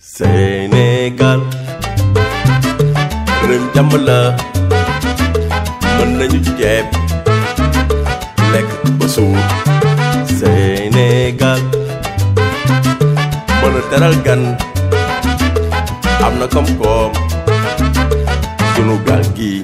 Sénégal réew jàmm la mën nañu ceeb lekk ba suur Sénégal mën a teral gan am na koom-koom sunu gaal gi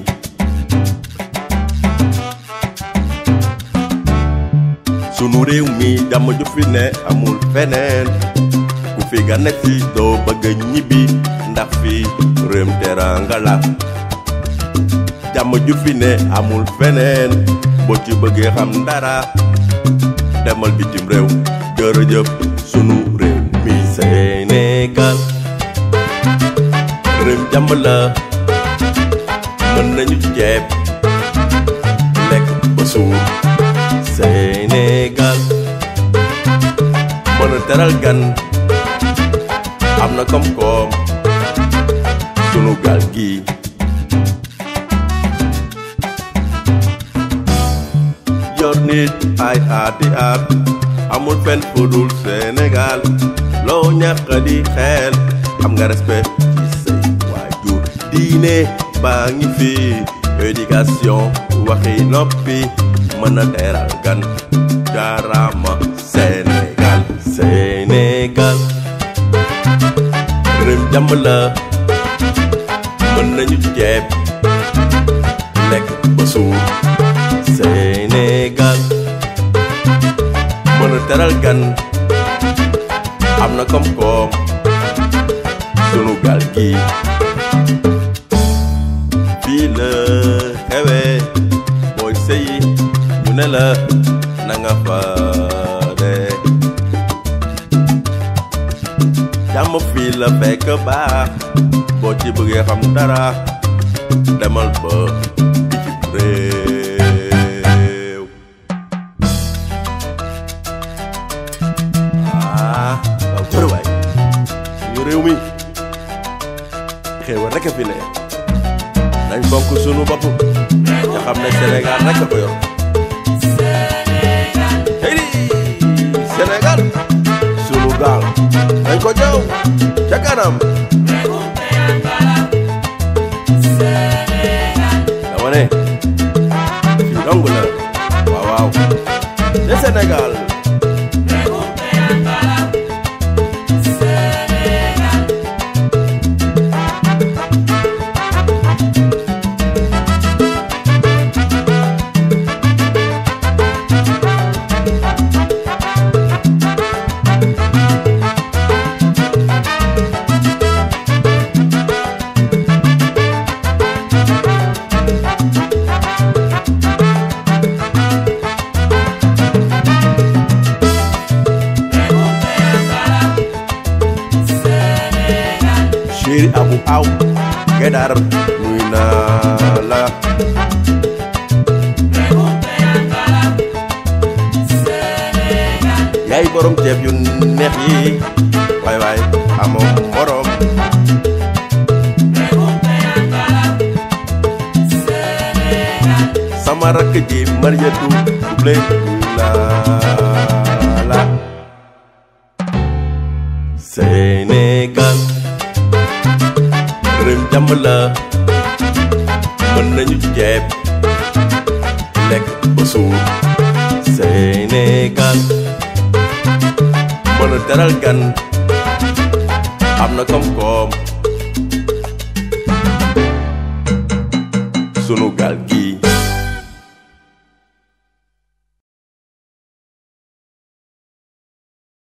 sunu réew mi jàmm ju fi ne amul feneen ku fi gane si doo bëgg ñibbi ndax fi réewum teranga la jàmm ju fi ne amul feneen boo ci bëggee xam dara demal bitim réew jërëjëf sunu réew mi Sénégal réew jàmm la mën nañu ceeb lekk ba suur Sénégal mën a teral gan am na koom-koom sunu gaal gi yor nit ay aati at amul fenn fu dul Sénégal loo ñàkk di xel am nga respect ci say waajur diine baa ngi fi éducation waxi noppi mën a teral gan jaarama Sénégal Sénégal réew jàmm la mën nañu ceeb lekk ba suur Sénégal mën a teral gan am na koom-koom sunu gaal gi fii la xewee booy sëyi ñu ne la na nga fa de jàmm fii la fekk baax boo ci bëggee xam dara demal ba bitim réew ah waaw jërë waay suñu réew mi xéewal rek a fi ne nañ fonk sunu bopp nga xam ne Sénégal rek a ko yor hey Sénégal sunu gaal nañ ko jëw ca kanam dama ne fii dong la waaw waaw te Sénégal chéri abu aw gedar nuy naa la yaay borom ceeb yu neex yi waay waay amoo morom sama rakk ji Mariatu Dublé nuy naa la Sénégal réew jàmm la mën nañu ceeb lekk ba suur Sénégal mën a teral gan am na koom-koom sunu gaal gi